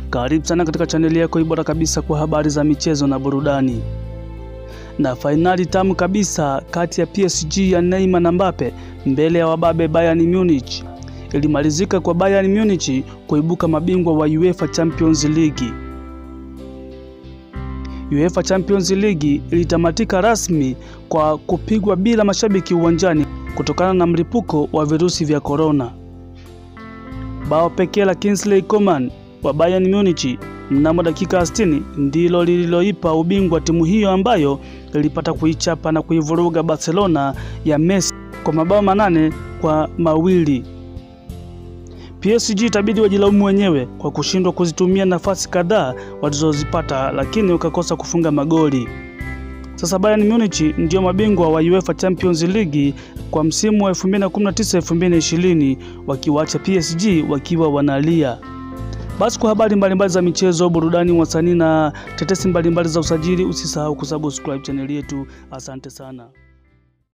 Karibu sana katika chaneli yako bora kabisa kwa habari za michezo na burudani. Na fainali tamu kabisa kati ya PSG ya Neymar na Mbappe mbele ya wababe Bayern Munich ilimalizika kwa Bayern Munich kuibuka mabingwa wa UEFA Champions League. UEFA Champions League ilitamatika rasmi kwa kupigwa bila mashabiki uwanjani kutokana na mlipuko wa virusi vya korona. Bao pekee la Kingsley Coman wa Bayern Munich mnamo dakika 60 ndilo lililoipa ubingwa timu hiyo ambayo ilipata kuichapa na kuivuruga Barcelona ya Messi kwa mabao manane kwa mawili. PSG itabidi wajilaumu wenyewe kwa kushindwa kuzitumia nafasi kadhaa walizozipata, lakini wakakosa kufunga magoli. Sasa Bayern Munich ndio mabingwa wa UEFA Champions League kwa msimu wa 2019-2020 wakiwacha PSG wakiwa wanalia. Basi kwa habari mbalimbali za michezo, burudani, wasanii na tetesi mbalimbali za usajili, usisahau kusubscribe chaneli yetu. Asante sana.